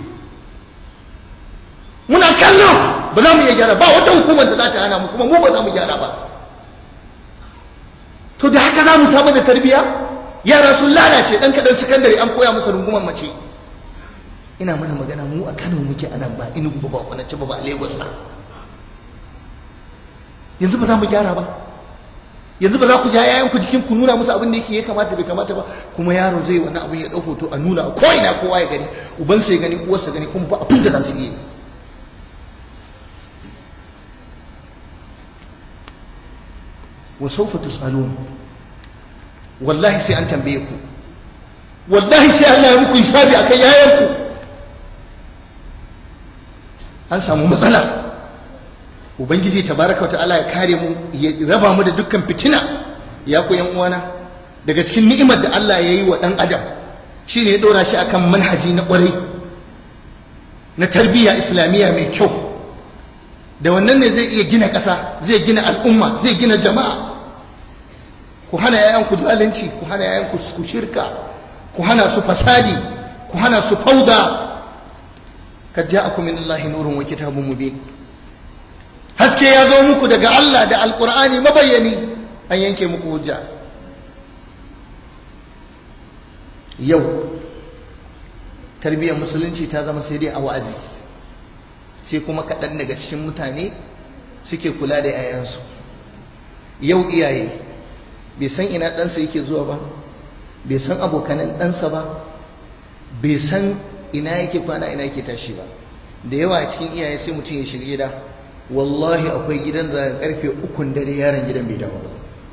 muna kallo ba za mu iya gyara ba wata hukumar da za ta hana mu kuma mu ba za mu gyara ba to da haka za mu samu da tarbiya yara sun lalace dan kadan sakandare an koya masa rungumar mace ina mana magana mu a Kano muke anan ba Enugu ba ba Kwanace ba ba Lagos ba yanzu ba za mu gyara ba yanzu ba za ku ja yayan ku jikin ku nuna musu abin da yake ya kamata bai kamata ba kuma yaro zai wani abin ya dauko to a nuna ko ina kowa ya gani uban sai gani uwarsa gani kuma ba abin da za su yi wa sawfa tusalun wallahi sai an tambaye ku wallahi sai Allah ya muku hisabi akan yayan ku an samu matsala ubangiji tabaraka ta'ala ya kare mu ya raba mu da dukkan fitina ya ku yan uwana daga cikin ni'imar da Allah ya yi wa dan adam shine ya dora shi akan manhaji na kwarai na tarbiyya islamiyya mai kyau da wannan ne zai iya gina ƙasa zai gina al'umma zai gina jama'a ku hana yayanku zalunci ku hana yayanku ku shirka ku hana su fasadi ku hana su fauda kad ja'akum min Allahi nurun wa kitabun mubin haske ya zo muku daga Allah da alqur'ani mabayyani an yanke muku hujja yau tarbiyyar musulunci ta zama sai dai a wa'azi sai kuma kaɗan daga cikin mutane suke kula da 'ya'yansu yau iyaye bai san ina ɗansa yake zuwa ba bai san abokanan ɗansa ba bai san ina yake kwana ina yake tashi ba da yawa a cikin iyaye sai mutum ya shiga gida wallahi akwai gidan da karfe ukun dare yaron gidan bai dawo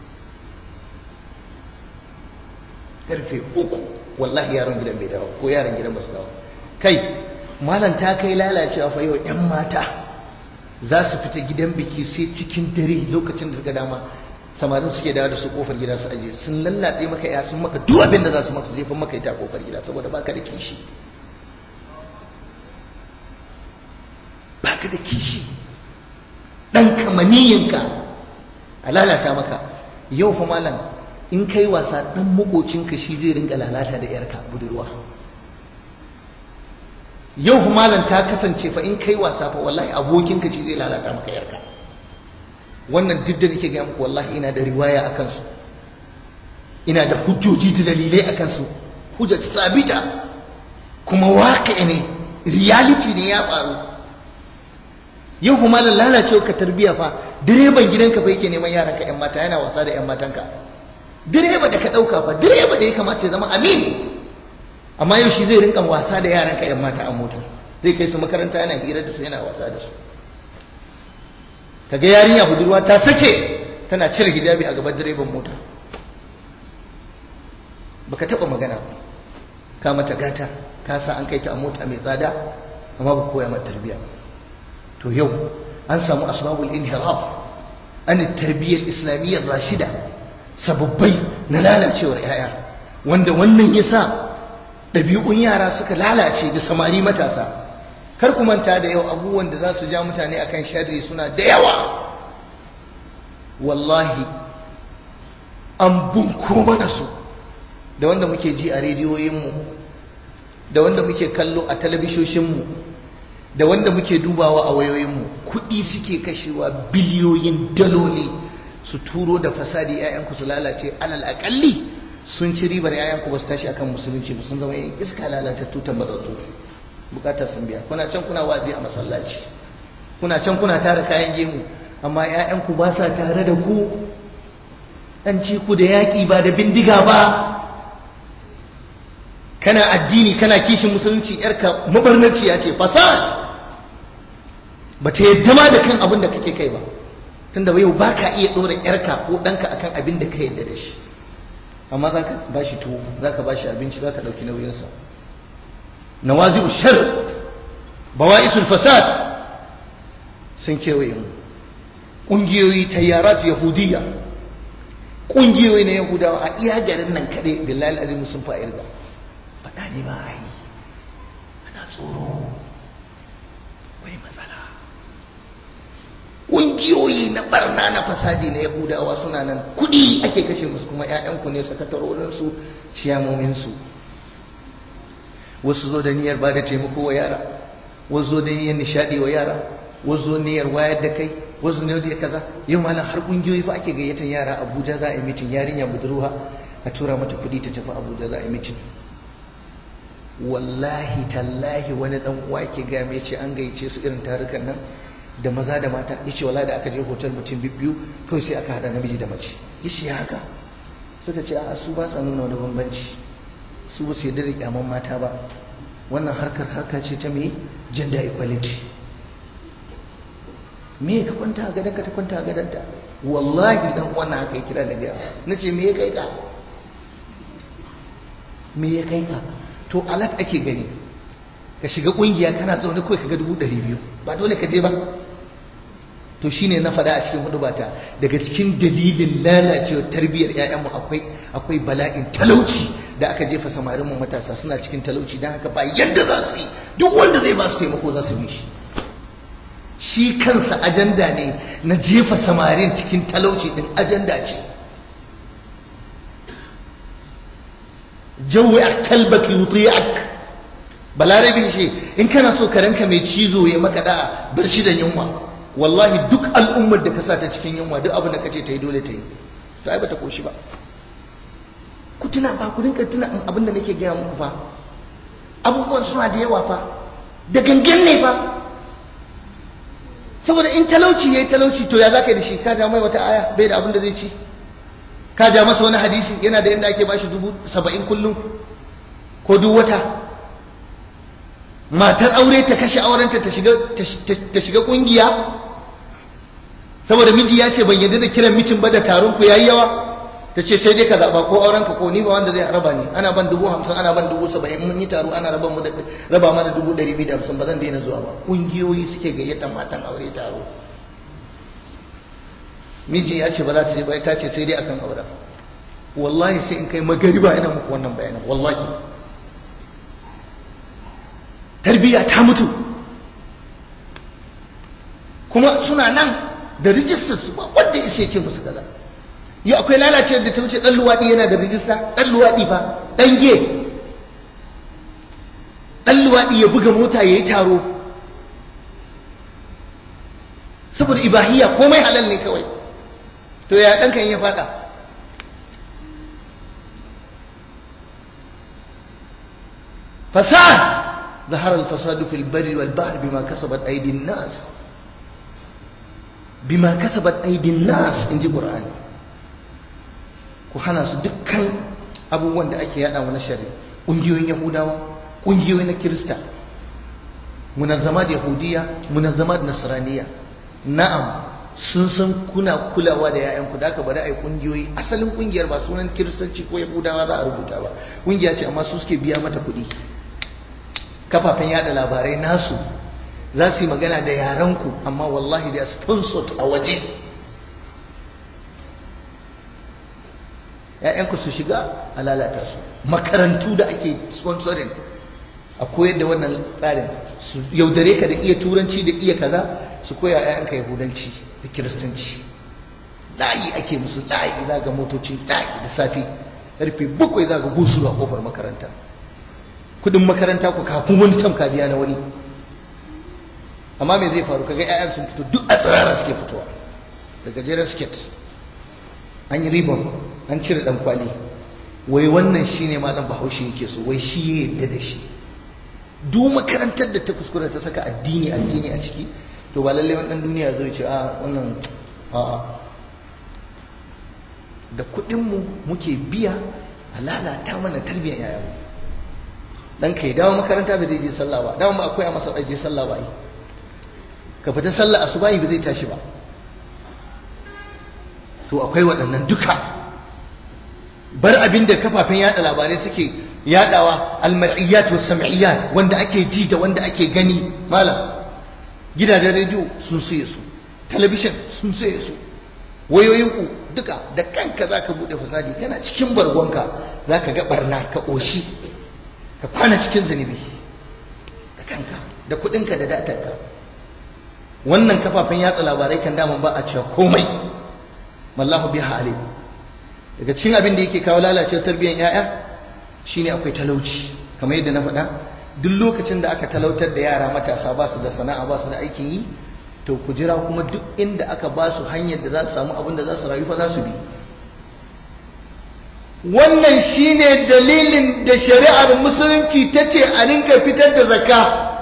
karfe uku wallahi yaron gidan bai dawo ko yaron gidan ba su dawo kai malam ta kai lalacewa fa yau yan mata za su fita gidan biki sai cikin dare lokacin da suka dama samarin suke dawo da su kofar gida su aje sun lallatse maka ya sun maka duk abin da za su maka su jefa maka ita kofar gida saboda baka da kishi baka da kishi dan kamaniyinka a lalata maka yau fa malam in kai wasa dan makocinka shi zai rinka lalata da yarka budurwa yau fa malam ta kasance fa in kai wasa fa wallahi abokinka shi zai lalata maka yarka wannan duk da nake gaya muku wallahi ina da riwaya akan su ina da hujjoji da dalilai akan su hujjat sabita kuma waƙi ne reality ne ya faru yau kuma malam lalacewa ka tarbiya fa direban gidanka fa yake neman yaran ka yan mata yana wasa da yan matanka direba da ka dauka fa direba da ya kamata ya zama amin amma yau shi zai rinka wasa da yaran ka yan mata a mota zai kai su makaranta yana hira da su yana wasa da su kaga yarinya budurwa ta sake tana cire hijabi a gaban direban mota baka taba magana ba ka mata gata ka sa an kai ta a mota mai tsada amma ba koya mata tarbiyya to yau an samu asbabul inhiraf an tarbiyyar islamiyyar rashida sababbai na lalacewar yaya wanda wannan yasa ɗabi'un yara suka lalace da samari matasa kar ku manta da yau abubuwan da za su ja mutane akan sharri suna da yawa wallahi an bunko mana su da wanda muke ji a rediyoyinmu da wanda muke kallo a talabishoshinmu da wanda muke dubawa a wayoyinmu kuɗi suke kashewa biliyoyin daloli su turo da fasadi 'ya'yanku su lalace alal aƙalli sun ci ribar 'ya'yanku ba su tashi akan musulunci ba sun zama yin iska lalata tutan matsatsu bukatar sun biya kuna can kuna wazi a masallaci kuna can kuna tara kayan gemu amma 'ya'yanku ba sa tare da ku an ci ku da yaƙi ba da bindiga ba kana addini kana kishin musulunci yarka mabarnaci ya ce fasad ba ta yadda ma da kan abin da kake kai ba tunda yau ba ka iya ɗora yarka ko ɗanka akan abin da ka yadda da shi amma za ka ba shi tuwo za ka ba shi abinci za ka ɗauki nauyinsa nawazi'u shar bawa'isul fasad sun kewaye mu ƙungiyoyi tayyarat yahudiyya ƙungiyoyi na yahudawa a iya garin nan kaɗai billahi azimu sun fa irga faɗa ne ba a yi ana tsoro wai matsala ƙungiyoyi na barna na fasadi na yahudawa suna nan kuɗi ake kashe musu kuma 'ya'yanku ne sakatarorinsu ciyamominsu wasu zo da niyyar ba da taimako wa yara wasu zo da niyyar nishaɗi wa yara wasu zo niyyar wayar da kai wasu ne da kaza yau malam har ƙungiyoyi fa ake gayyatar yara abuja za a yi mitin yarinya budurwa a tura mata kuɗi ta tafi abuja za a yi mitin wallahi tallahi wani dan uwa ke ga me ce an gayyace su irin tarukan nan da maza da mata yace wallahi da aka je hotel mutum biyu kawai sai aka hada namiji da mace yace ya haka suka ce a su ba sa nuna wani bambanci su ba su yarda da kyaman mata ba wannan harkar harka ce ta me gender equality me ka kwanta a gadonka ta kwanta a gadonta wallahi dan wannan haka ya kira da biya nace me ya kai ka me ya kai ka to alat ake gani ka shiga kungiya kana zaune kawai kaga dubu ɗari biyu ba dole ka je ba to shine na faɗa a cikin hudubata daga cikin dalilin lalacewar tarbiyyar ƴaƴanmu akwai akwai bala'in talauci da aka jefa samarin mu matasa suna cikin talauci dan haka ba yadda za su yi duk wanda zai ba su taimako za su bi shi shi kansa ajanda ne na jefa samarin cikin talauci din ajanda ce jawi a kalbaki yuti'ak balarabe shi in kana so karanka mai cizo ya maka da bar shi da yunwa wallahi duk al'ummar da ka sa ta cikin yunwa duk abin da kace ta yi dole ta yi to ai bata koshi ba ku tuna ba ku rinka tuna abin da nake gaya muku fa abubuwan suna da yawa fa da gangan ne fa saboda in talauci yayi talauci to ya zaka da shi ka ja mai wata aya bai da abin da zai ci ka ja masa wani hadisi yana da yadda ake bashi dubu saba'in kullum ko duk wata matar aure ta kashe aurenta ta shiga kungiya saboda miji ya ce ban yadda da kiran mitin ba da taron ku yayi yawa ta ce sai dai ka zaɓa ko auren ka ko ni ba wanda zai raba ni ana ban dubu hamsin ana ban dubu saba'in mun yi taro ana raba mu da raba mana dubu ɗari biyu da hamsin ba zan daina zuwa ba kungiyoyi suke gayyata matan aure taro miji ya ce ba za ta je ba ta ce sai dai akan aure wallahi sai in kai magariba ina muku wannan bayanan wallahi tarbiyya ta mutu kuma suna nan da rijistar su ba wanda ya ce musu kaza yau akwai lalace da ta wuce dan luwaɗi yana da rijista dan luwaɗi fa dan ge dan luwaɗi ya buga mota ya yi taro saboda ibahiyya komai halal ne kawai to ya ɗanka in ya faɗa fasad ظهر الفساد في البر والبحر بما كسبت أيدي الناس بما كسبت أيدي الناس in ji Qur'ani ku hana su dukkan abubuwan da ake yada wa na shari ƙungiyoyin Yahudawa ƙungiyoyi na Kirista munazzama da Yahudiya munazzama da Nasraniya na'am sun san kuna kulawa da yayanku da aka bari a yi kungiyoyi asalin kungiyar ba sunan kiristanci ko yahudawa za a rubuta ba kungiya ce amma su suke biya mata kuɗi kafafen yada labarai nasu za su yi magana da yaranku amma wallahi da sponsored a waje ‘ya'yanku su shiga a lalata su makarantu da ake sponsoring a koyar da wannan tsarin su yaudare ka da iya turanci da iya kaza su koya ‘ya'yanka yahudanci da kiristanci layi ake musu layi za ga motocin layi da safe karfe bakwai za ga gusu a kofar makaranta kudin makaranta ku kafin wani tam ka biya na wani amma me zai faru kaga 'ya'yan sun fito duk a tsirara suke fitowa da gajeren skirt an yi ribon an cire dan kwali wai wannan shine malam bahaushe yake so wai shi ya yadda da shi duk makarantar da ta kuskura ta saka addini addini a ciki to ba lalle wannan duniya zai ce a wannan a'a da kuɗinmu muke biya a lalata mana tarbiyyar yayanmu dan kai dawo makaranta ba zai je sallah ba dawo ba akwai masa je sallah ba ka fita sallah asubahi ba zai tashi ba to akwai waɗannan duka bar abin da kafafen yada labarai suke yadawa almar'iyyat was sam'iyyat wanda ake ji da wanda ake gani malam gidajen rediyo sun saye su talabishin sun saye su wayoyinku duka da kanka zaka bude fasadi kana cikin bargonka zaka ga barna ka koshi ka kwana cikin zunubi da kanka da kudinka da datarka wannan kafafen yatsa labarai kan daman ba a cewa komai mallahu biha alim daga cikin abin da yake kawo lalacewar tarbiyyar yaya shine akwai talauci kamar yadda na faɗa duk lokacin da aka talautar da yara matasa ba su da sana'a ba su da aikin yi to ku jira kuma duk inda aka ba su hanyar da za su samu abin da za su rayu fa za su bi wannan shine dalilin da shari'ar musulunci ta ce a rinka fitar da zakka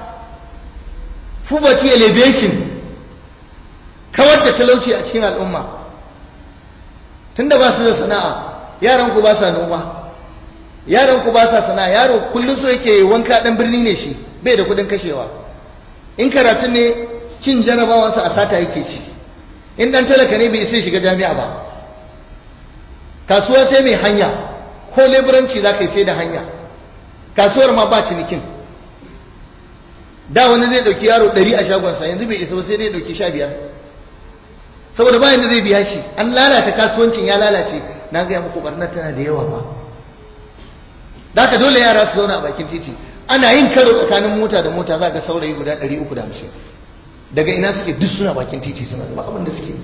poverty elevation kawar da talauci a cikin al'umma tunda ba su da sana'a yaran ku ba sa noma yaran ku ba sa sana'a yaro kullum so yake wanka dan birni ne shi bai da kudin kashewa in karatun ne cin jarabawansa a sata yake ci in dan talaka ne bai sai shiga jami'a ba kasuwa sai mai hanya ko leburanci za ka yi sai da hanya kasuwar ma ba cinikin da wani zai dauki yaro ɗari a shagonsa yanzu bai isa ba sai dai dauki sha biyar saboda bayan da zai biya shi an lalata kasuwancin ya lalace na gaya muku barnar tana da yawa ba da haka dole yara su zauna a bakin titi ana yin karo tsakanin mota da mota za ga saurayi guda ɗari uku da hamsin daga ina suke duk suna bakin titi suna ba abin da suke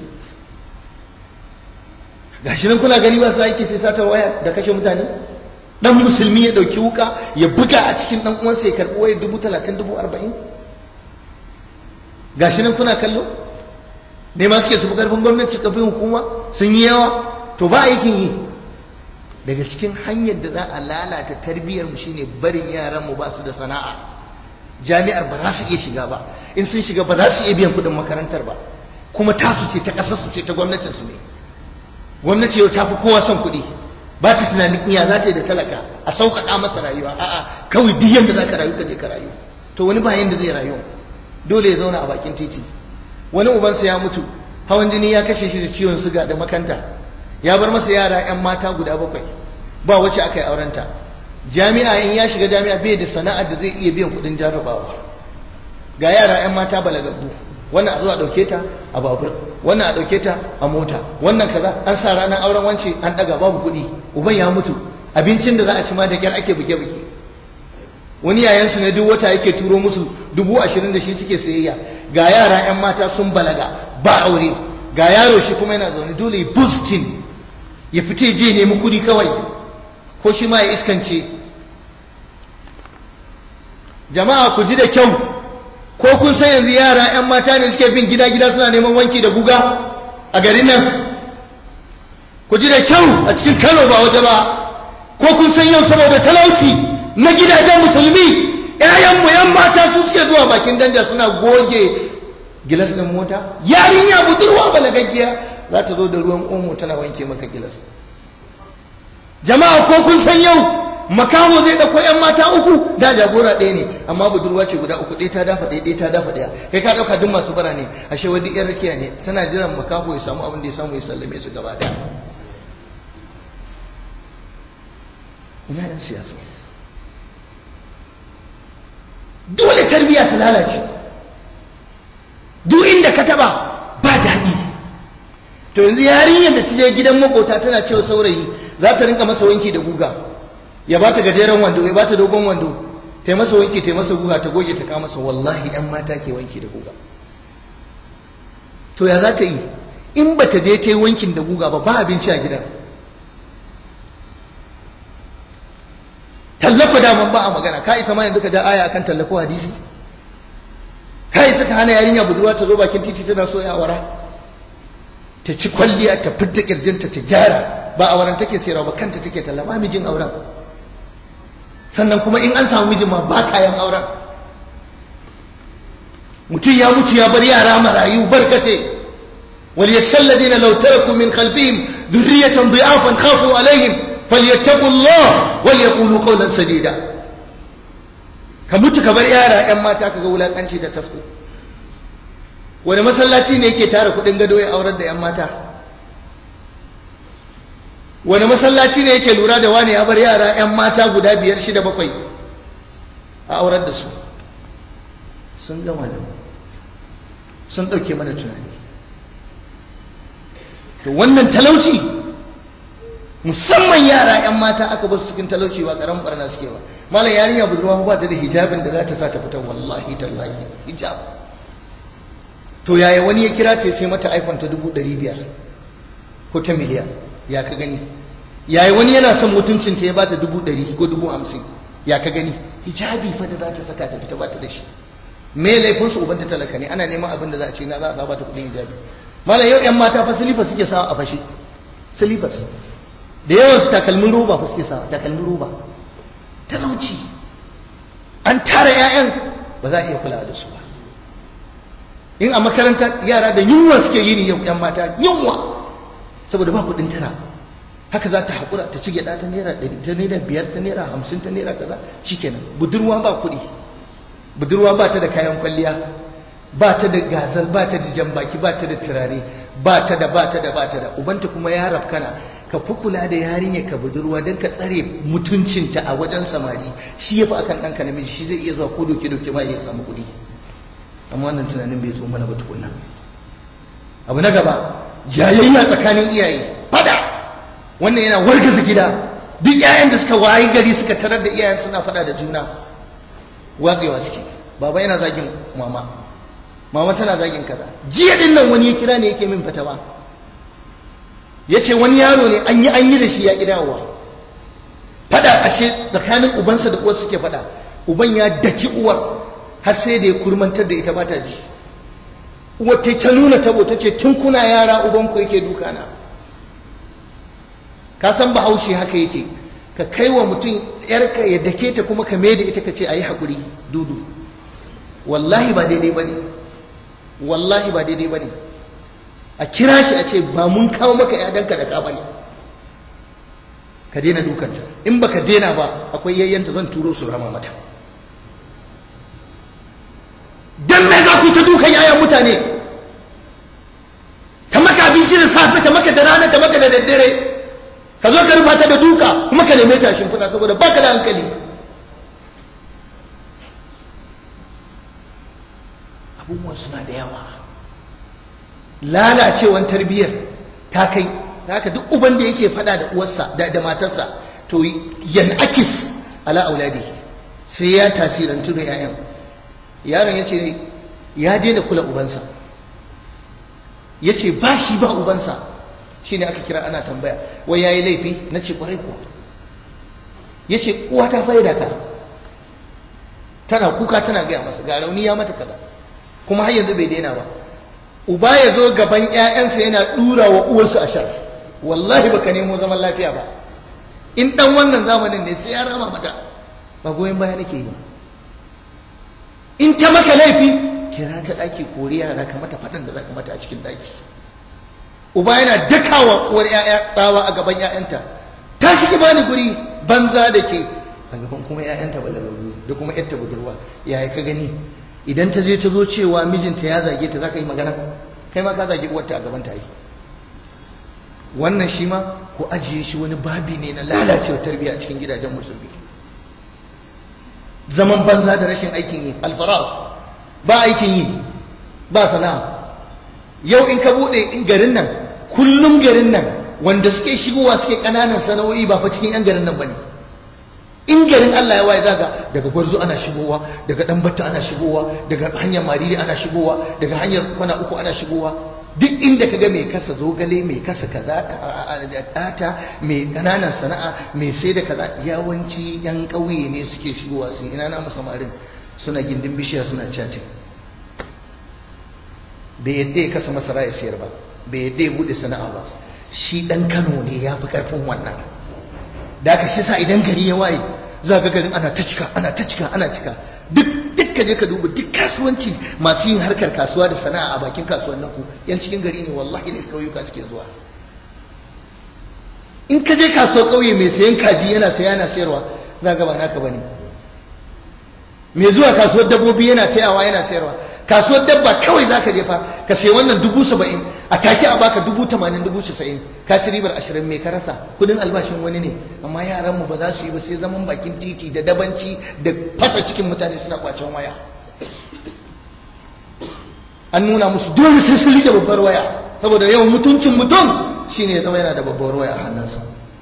gashi nan kuna gani ba su aiki sai satar waya da kashe mutane dan musulmi ya dauki wuka ya buga a cikin dan uwansa ya karbi waya dubu talatin dubu arba'in gashi nan kuna kallo ne ma suke su fi karfin gwamnati kafin hukuma sun yi yawa to ba aikin yi daga cikin hanyar da za a lalata tarbiyyar mu shine barin yaran mu ba su da sana'a jami'ar ba za su iya shiga ba in sun shiga ba za su iya biyan kuɗin makarantar ba kuma tasu ce ta ƙasar su ce ta gwamnatin su ne gwamnati yau ta fi kowa son kuɗi ba ta tunanin iya za ta yi da talaka a sauƙaƙa masa rayuwa a'a kawai duk yanda za ka rayu ka je ka rayu to wani ba yanda zai rayu dole ya zauna a bakin titi wani ubansa ya mutu hawan jini ya kashe shi da ciwon suga da makanta ya bar masa yara 'yan mata guda bakwai ba wacce aka yi aurenta jami'a in ya shiga jami'a bai da sana'ar da zai iya biyan kudin jarrabawa ga yara 'yan mata balagabbu wannan a zo a dauke ta a babur wannan a dauke ta a mota wannan kaza an sa ranar auren wance an daga babu kudi uban ya mutu abincin da za a ci ma da kyar ake buge buge wani yayansu ne duk wata yake turo musu dubu ashirin da shi suke sayayya ga yara 'yan mata sun balaga ba aure ga yaro shi kuma yana zaune dole boosting ya fita je nemi kudi kawai ko shi ma ya iskance jama'a ku ji da kyau ko kun san yanzu yara 'yan mata ne suke bin gida-gida suna neman wanki da guga a garin nan ku ji da kyau a cikin kano ba waje ba ko kun san yau saboda talauci na gidajen musulmi 'ya'yanmu 'yan mata su suke zuwa bakin danja suna goge gilas ɗin mota yarinya budurwa balagaggiya za ta zo da ruwan omo tana wanke maka gilas jama'a ko kun san yau makaho zai dauko yan mata uku da jagora ɗaya ne amma budurwa ce guda uku ɗaya ta dafa ɗaya ɗaya ta dafa ɗaya kai ka ɗauka duk masu bara ne ashe wani yan rakiya ne tana jiran makaho ya samu abin da ya samu ya sallame su gaba ɗaya ina yan siyasa dole tarbiyya ta lalace duk inda ka taba ba daɗi to yanzu yarinyar da ta je gidan makota tana cewa saurayi za ta rinka masa wanki da guga ya ba ta gajeren wando ya ba ta dogon wando ta yi masa wanki ta yi masa guga ta goge ta kama masa wallahi yan mata ke wanki da guga to ya za ta yi in ba ta je ta yi wankin da guga ba ba abinci a gidan tallafa daman ba a magana ka isa ma yanzu ka ja aya akan tallafo hadisi ka isa isa ka hana yarinya budurwa ta zo bakin titi tana so ya awara ta ci kwalliya ta fidda kirjinta ta gyara ba auren take sayarwa ba kanta take talla ba mijin auren sannan kuma in an samu mijin ma ba kayan auren mutum ya mutu ya bar yara marayu barkate وليخشى الذين لو تركوا من خلفهم ذرية ضعافا خافوا عليهم فليتقوا الله وليقولوا قولا سديدا كموت كبر يارا yan mata kaga wulakanci da tasko wani masallaci ne yake tara kudin gado ya aurar da yan mata wani masallaci ne yake lura da wani ya bar yara yan mata guda biyar shida bakwai a aurar da su sun gama da sun ɗauke mana tunani to wannan talauci musamman yara 'yan mata aka basu cikin talauci ba karamin barna suke ba malam yarinya budurwa ba ta da hijabin da za ta sa ta fita wallahi tallahi hijab to yaya wani ya kira ce sai mata iphone ta dubu ɗari biyar ko ta miliyan ya ka gani yaya wani yana son mutuncin ta ya ba ta dubu ɗari ko dubu hamsin ya ka gani hijabi fa da za ta saka ta fita ba ta da shi me laifin su ubanta talaka ne ana neman abin da za a ce na za a sa ba ta kuɗin hijabi malam yau 'yan mata fa silifas suke sawa a fashe silifas da yawan su takalmin roba fa suke sawa takalmin roba talauci an tara 'ya'yan ba za a iya kula da su ba in a makaranta yara da yunwa suke yi ni yau 'yan mata yunwa saboda ba kuɗin tara haka za ta haƙura ta ci gyaɗa ta naira ɗari ta naira biyar ta naira hamsin ta naira kaza shikenan budurwa ba kuɗi budurwa ba ta da kayan kwalliya ba ta da gazal ba ta da jambaki ba ta da turare ba ta da ba ta da ba ta da ubanta kuma ya rafkana ka fi kula da yarinya ka budurwa don ka tsare mutuncinta a wajen samari shi ya fi akan ɗanka namiji shi zai iya zuwa ko doke doke ba ya samu kuɗi amma wannan tunanin bai zo mana ba tukunna abu na gaba jayayya tsakanin iyaye fada wannan yana wargaza gida duk 'ya'yan da suka wayi gari suka tarar da iyayen suna fada da juna watsewa suke baba yana zagin mama mama tana zagin kaza jiya din nan wani ya kira ne yake min fatawa yace wani yaro ne an yi an yi da shi ya kidawa fada ashe tsakanin ubansa da uwar suke fada uban ya daki uwar har sai da ya kurmantar da ita ba ta ji uwar ta ta nuna tabo ta ce tun kuna yara ubanku yake duka na ka san bahaushe haka yake ka kai wa mutum yarka ya dake ta kuma ka mai da ita ka ce a yi haƙuri dudu wallahi ba daidai ba ne wallahi ba daidai ba ne a kira shi a ce ba mun kawo maka yadanka da ka bane ka daina dukanta in baka daina ba akwai yayyanta zan turo su rama mata dan me za ku ta dukan yayan mutane ta maka abinci da safe ta maka da rana ta maka da daddare ka zo ka rufa ta da duka kuma ka neme ta shimfiɗa saboda baka da hankali abubuwan suna da yawa lalacewan tarbiyyar ta kai haka duk uban da yake fada da uwarsa da, da matarsa to yan akis ala auladi sai ya tasirantu da 'ya'yan yaron ya ce ya daina kula ubansa ya ce ba shi ba ubansa shi ne aka kira ana tambaya wai ya yi laifi na ce kwarai kuwa ya ce uwa ta faida ka tana kuka tana gaya masa ga rauni ya mata kada kuma har yanzu bai daina ba uba ya zo gaban 'ya'yansa yana ɗura wa uwarsu a shar wallahi baka nemo zaman lafiya ba in dan wannan zamanin ne sai ya rama mata ba goyon baya nake yi ba in ta maka laifi kira ta ɗaki kori yara ka mata faɗan da za ka mata a cikin ɗaki uba yana dakawa uwar 'ya'ya tsawa a gaban 'ya'yanta ta shige bani guri banza da ke a gaban kuma 'ya'yanta balararru da kuma 'yarta budurwa yaya ka gani idan ta je ta zo cewa mijinta ya zage ta za ka yi magana kai ma ka zage uwarta a gaban ta yi wannan shi ma ku ajiye shi wani babi ne na lalacewa tarbiyya a cikin gidajen musulmi zaman banza da rashin aikin yi alfara ba aikin yi ba sana'a yau in ka bude in garin nan kullum garin nan wanda suke shigowa suke kananan sana'o'i ba fa cikin yan garin nan bane in garin Allah ya waye zaga daga gwarzo ana shigowa daga dan batta ana shigowa daga hanyar mariri ana shigowa daga hanyar kwana uku ana shigowa duk inda kaga mai kasa zogale mai kasa kaza data mai kananan sana'a mai sai da kaza yawanci yan ƙauye ne suke shigowa sun ina na samarin suna gindin bishiya suna chatting bai yadda ya kasa masara ya siyar ba bai yadda ya bude sana'a ba shi dan Kano ne ya fi karfin wannan da aka shi sa idan gari ya waye za ga garin ana ta cika ana ta cika ana cika duk duk ka je ka duba duk kasuwanci masu yin harkar kasuwa da sana'a a bakin kasuwannin ku yan cikin gari ne wallahi ne kauyuka suke zuwa in ka je kasuwar kauye mai sayan kaji yana saya yana sayarwa za ga ba naka bane mai zuwa kasuwar dabbobi yana tayawa yana sayarwa kasuwar dabba kawai zaka je fa ka sayi wannan dubu saba'in a take a baka dubu tamanin dubu casa'in ka ci ribar ashirin mai ka rasa kudin albashin wani ne amma yaran mu ba za su yi ba sai zaman bakin titi da dabanci da fasa cikin mutane suna kwacen waya an nuna musu dole sai sun rike babbar waya saboda yawan mutuncin mutum shine ya zama yana da babbar waya a hannunsa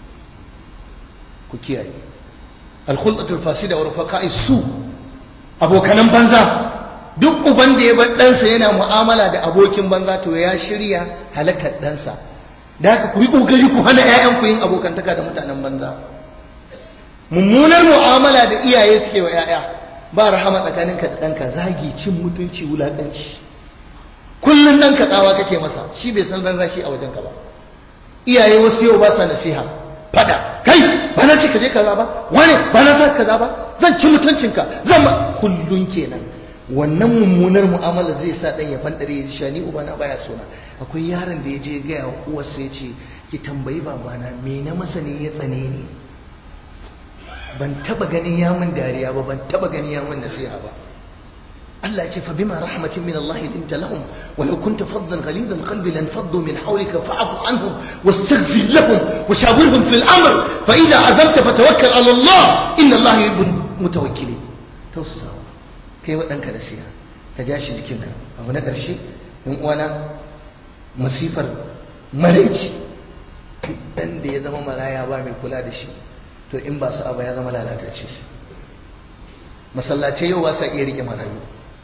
ku kiyaye alkhulqatul fasida wa rufaqa'i su abokanan banza duk uban da ya bar ɗansa yana mu'amala da abokin banza to ya shirya halakar ɗansa da haka ku yi ƙoƙari ku hana 'ya'yanku yin abokantaka da mutanen banza mummunar mu'amala da iyaye suke wa 'ya'ya ba rahama tsakaninka da ɗanka zagi cin mutunci wulaƙanci kullum ɗanka tsawa kake masa shi bai san ran rashi a wajenka ba iyaye wasu yau ba sa nasiha fada kai ba na ce ka je kaza ba wane ba na sa kaza ba zan ci mutuncinka zan ba kullun kenan wannan mummunar mu'amala zai sa dan ya fandare ya shani ubana baya sona akwai yaron da ya je ga uwarsa ya ce ki tambayi babana me na masa ne ya tsane ni ban taba ganin ya min dariya ba ban taba ganin ya min nasiha ba Allah ya ce fa bima rahmatin min Allah linta lahum wa law kunta faddan ghalidan qalbi lan faddu min hawlika fa'fu anhum wastaghfir lahum wa shawirhum fil amr fa idha azamta fatawakkal ala Allah inna Allah yuhibbul mutawakkilin tausasawa kai wa danka nasiha ka ja shi jikinka abu na ƙarshe in uwana masifar maraici dan da ya zama maraya ba mai kula da shi to in ba su aba ya zama lalatacce masallacai yau ba sa iya rike marayu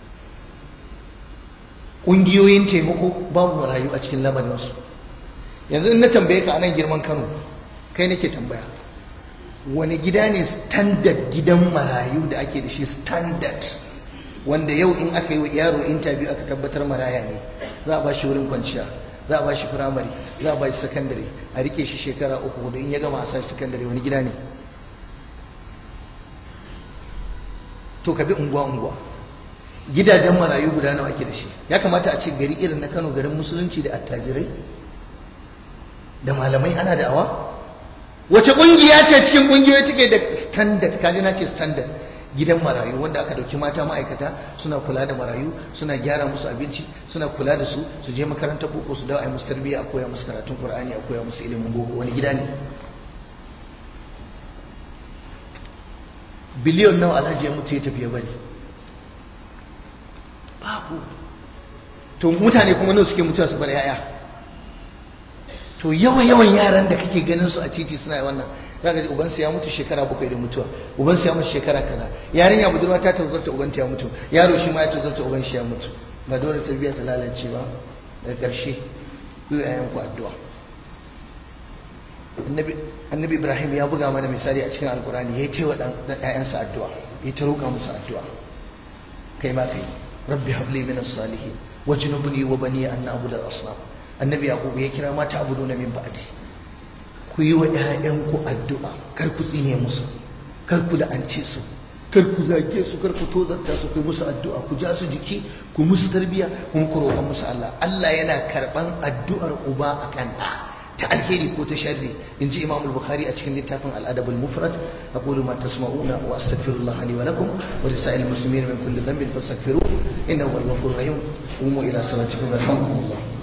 ƙungiyoyin taimako babu marayu a cikin lamarinsu yanzu in na tambaye ka anan girman kano kai nake tambaya wani gida ne standard gidan marayu da ake da shi standard wanda yau in aka yi wa yaro interview aka tabbatar maraya ne za a ba shi wurin kwanciya za a ba shi firamare za a ba shi sakandare a rike shi shekara uku hudu in ya gama a sa sakandare wani gida ne to ka bi unguwa-unguwa gidajen marayu guda nawa ake da shi ya kamata a ce gari irin na kano garin musulunci da attajirai da malamai ana da awa wace kungiya ce cikin kungiyoyi take da standard kaji na ce standard gidan marayu wanda aka dauki mata ma'aikata suna kula da marayu suna gyara musu abinci suna kula da su su je makarantar boko su dawo a yi musu tarbiyya a koya musu karatun qur'ani a koya musu ilimin boko wani gida ne biliyon nawa alhaji ya mutu ya tafi ya bari babu to mutane kuma nawa suke mutuwa su bar yaya to yawan yawan yaran da kake ganin su a titi suna wannan zaka ji ubansa ya mutu shekara bakwai da mutuwa ubansa ya mutu shekara kaza yarinya budurwa ta tazarta ubanta ya mutu yaro shi ma ya tazarta uban shi ya mutu ba dole tarbiyya ta lalace ba daga ƙarshe ku yi ku addu'a annabi ibrahim ya buga mana misali a cikin alkurani ya yi wa ɗayansa addu'a ya ta roƙa musu addu'a kai ma kai rabbi habli min as-salihin wajnubni wa bani an na'budu al-asnam annabi yaqub ya kira mata abuduna min ba'di ku yi wa ƴaƴanku addu'a kar ku tsine musu kar ku la'ance su kar ku zage su kar ku tozarta su ku musu addu'a ku ja su jiki ku musu tarbiya kuma ku roƙa musu Allah Allah yana karban addu'ar uba akan ɗa ta alheri ko ta sharri in ji imam al-bukhari a cikin littafin al-adab al-mufrad aqulu ma tasma'una wa astaghfirullah li wa lakum wa lisa'il muslimin min kulli dhanbin fastaghfiruhu innahu huwal ghafurur rahim qumu ila salatikum yarhamukumullah